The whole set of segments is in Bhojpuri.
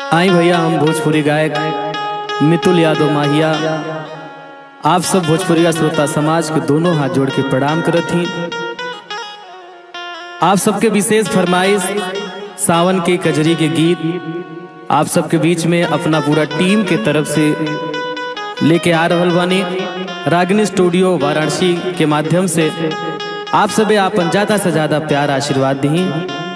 आई भैया हम भोजपुरी गायक मितुल यादव माहिया आप सब भोजपुरिया श्रोता समाज के दोनों हाथ जोड़ के प्रणाम करत ही आप सबके विशेष फरमाइश सावन के कजरी के गीत आप सबके बीच में अपना पूरा टीम के तरफ से लेके आ रहल बानी रागिनी स्टूडियो वाराणसी के माध्यम से आप सबे आपन ज्यादा से ज्यादा प्यार आशीर्वाद दी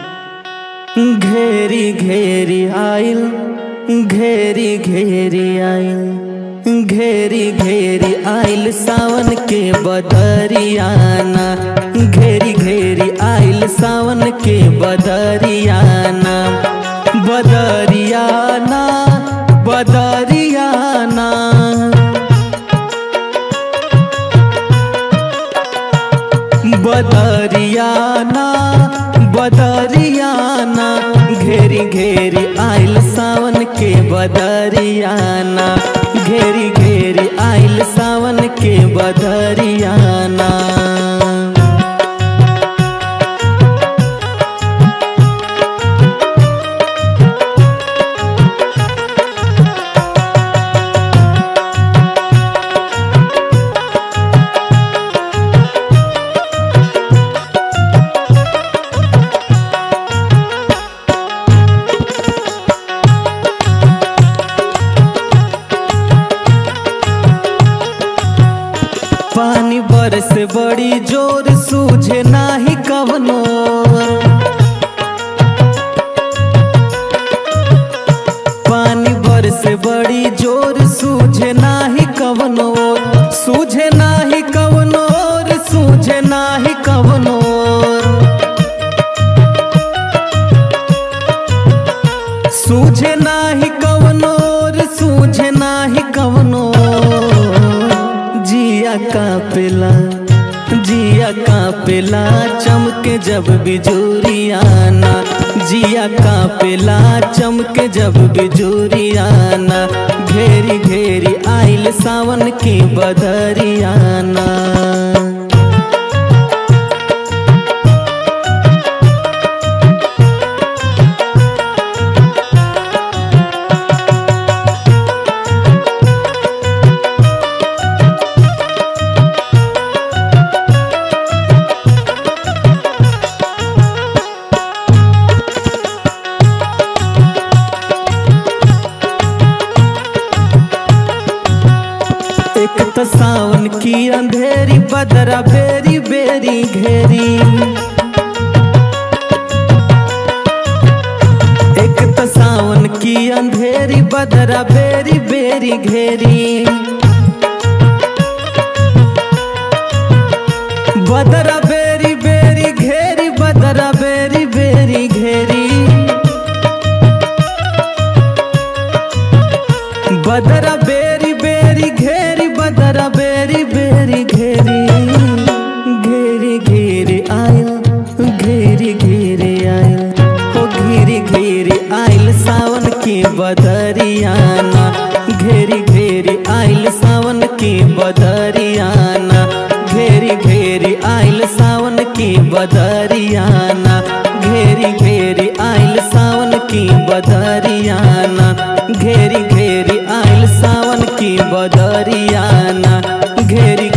घेरी घेरी आइल घेरी घेरी आइल घेरी घेरी आइल सावन के बदरियाना घेरी घेरी आइल सावन के बदरियाना बदरियाना बदरियाना बदरियाना बदरियाना घेरी घेरी आइल सावन के बदरियाना घेरी घेरी आइल सावन के बदरियाना पानी बरस बड़ी जोर सूझे नाही कवनो पानी बरस बड़ी जोर सूझे नाही कवनो सूझे नाही कवनो सूझे नाही कवनो सूझे नाही कवनो सूझे नाही कवनो जिया का पेला जिया का पेला चमके जब बिजूरियाना जिया का पेला चमके जब बिजूरियाना घेरी घेरी आइल सावन की बदरियाना एक तो सावन की अंधेरी बदरा बेरी बेरी घेरी एक तो सावन की अंधेरी बदरा बेरी बेरी घेरी बदरा बेरी बेरी घेरी बदरा बेरी बेरी घेरी बदरा बेरी बेरी घेरी बदरा बेरी बेरी घेरी घेरी घेरी आयल घेरी घेरी आयल हो घेरी घेरी आयल सावन की बदरियाना घेरी घेरी आयल सावन की बदरियाना घेरी घेरी आयल सावन की बदरियाना घेरी घेरी आयल सावन की बदरियाना घेरी घेरी आइल सावन की बदरियाना घेरी